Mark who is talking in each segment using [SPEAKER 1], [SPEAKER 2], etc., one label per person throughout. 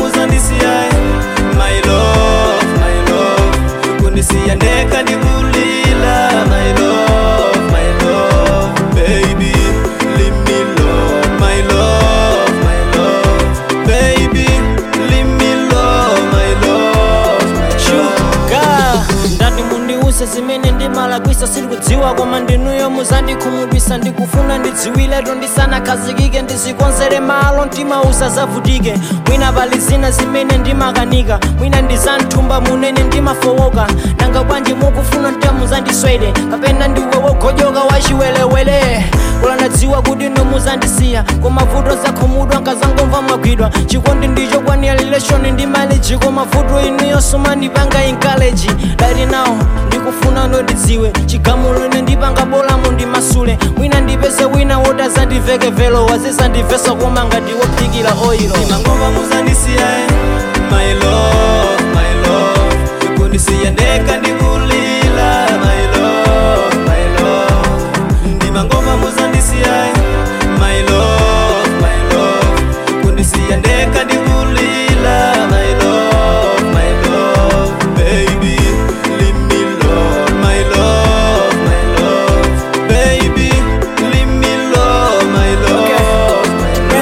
[SPEAKER 1] muzandisiya my love my love kundisiya ndeka ndikulila my love my love baby leave me alone my love my love baby leave me alone my love my
[SPEAKER 2] shuga ndati mundiuse zimene ndimalakwisa sindikudziwa koma ndinuyo muzandikhumudwisa ndikufuna ndidziwileto ndisanakhazikike ndizikonzere malo mtima usazavutike mwina pali zina zimene ndimakanika mwina ndizanthumba munene ndimafowoka nanga bwanji mukufuna mtima muzandiswere kapena ndiwe wogojoka wachiwelewele kula ndadziwa kuti no muzandisiya koma vuto zakhumudwa nkazangomva mwagwidwa chikondi ndicho kwanira relation ndi maleji koma vuto inuyo sumandipanga encourage dali nawo ndikufuna nodidziwe chigamulo ine ndipanga bola mundimasule mwina ndipeze wina woti azandiveke velo wazizandivesa koma ngati wophikira oilo
[SPEAKER 1] ndimangomva muzandisiya my love my love kundisiya ndeka ndikulila my love my love ndimangomva muzandisiya my love my love kundisiya ndeka ndikulila my love my love baby leave me alone my love my love baby leave me alone my love my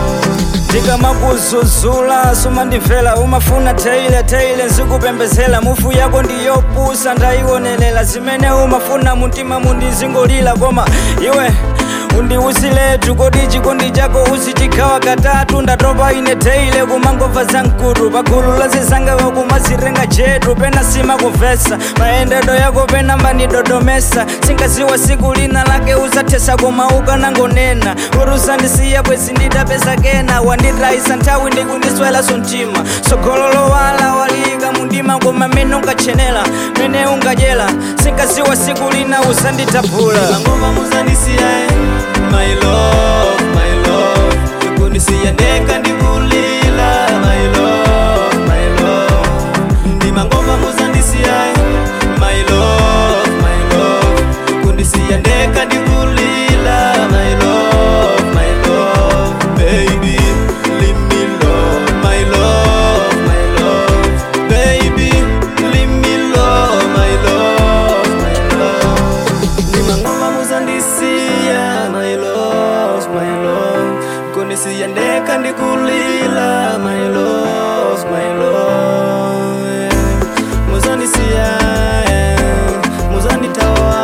[SPEAKER 1] love
[SPEAKER 3] ndikamakuzuzula sumandimvera umafuna teile teile nzikupembezela mufu yako ndiyopusa ndayionelela zimene umafuna muntima mundizingolila koma iwe undiusiletu kodi chikondi chako uzichikhawa katatu ndatopa ine teile kumangobva zamkutu pagulu lazizangawe kumazirenga chetu pena simakumvesa mayendedo yako pena mbanidodomesa singaziwa siku lina lake uzathesa koma ukanangonena kuti usandisiya bwezi nditapeza kena wanditayisa nthawi ndikundiswelaso mtima sogololo wala waliyika mundima koma mene unkachenela mene unkadyela singaziwa siku lina uzanditapula
[SPEAKER 1] ndimangomva muzandisiya my love my love kundisiya ndeka ndikulila my love my love ndimangomva muzandisiya my love my love kundisiya ndeka ndikulila my love my love baby leave me alone my love my love baby leave me alone my love my love ndimangomva muzandisiya my love my love kundisiya ndeka ndikulila my love my love muzandisiya muzanditawa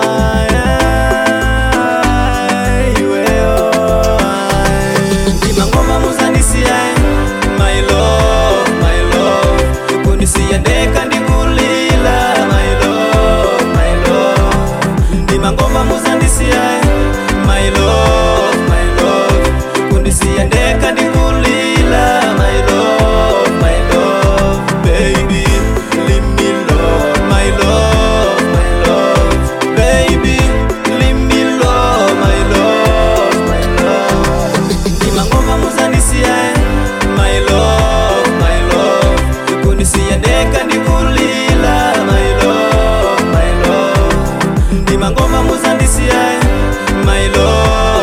[SPEAKER 1] iweyo ndimangomva muzandisiya my love my love kundisiya ndeka ndikulila my love my love ndimangomva muzandisiya my love my love kundisiya ndeka ndikulila my love my love baby leave me alone my love my love baby leave me alone my love my love ndimangomva muzandisiya my love my love kundisiya ndeka ndikulila my love my love ndimangomva muzandisiya my love